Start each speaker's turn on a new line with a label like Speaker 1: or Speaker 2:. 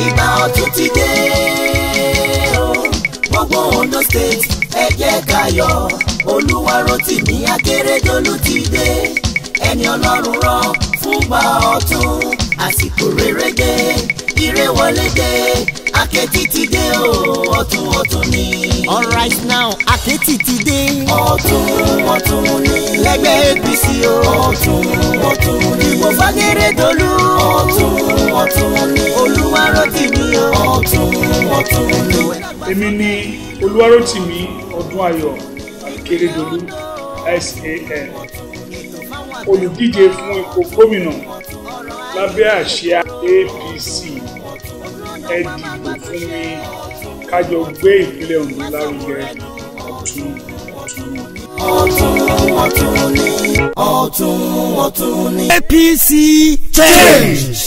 Speaker 1: ìgbà ọ̀tun ti dé o gbogbo Ondo state ẹ jẹ́ ká yọ̀ Olúwarótìmí Akérédolú ti dé ẹni Ọlọ́run rán fúngbà ọ̀tun àsìkò rere dé ire wọlé dé Akétì ti dé o ọ̀tun ọ̀tun ni.
Speaker 2: alright now Akétì ti dé.
Speaker 1: ọ̀tun ọ̀tun ni. lẹ́gbẹ́ APC o. ọ̀tun ọ̀tun ni. ìbò f'Akérédolú. ọ̀tun ọ̀tun ni. Olúwarótìmí o. ọ̀tun ọ̀tun ni.
Speaker 3: èmi ni Olúwarótìmí Ọdúnayọ̀ Akérédolú SAN olùdíje fún ipò gómìnà lábẹ́ àsíá APC ẹ dìbò fún mi kájọ gbé ìpínlẹ̀ Ondo lárugẹ ọ̀tun ọ̀tun ni.
Speaker 1: ọ̀tun ọ̀tun ni. ọ̀tun ọ̀tun ni.
Speaker 2: APC change.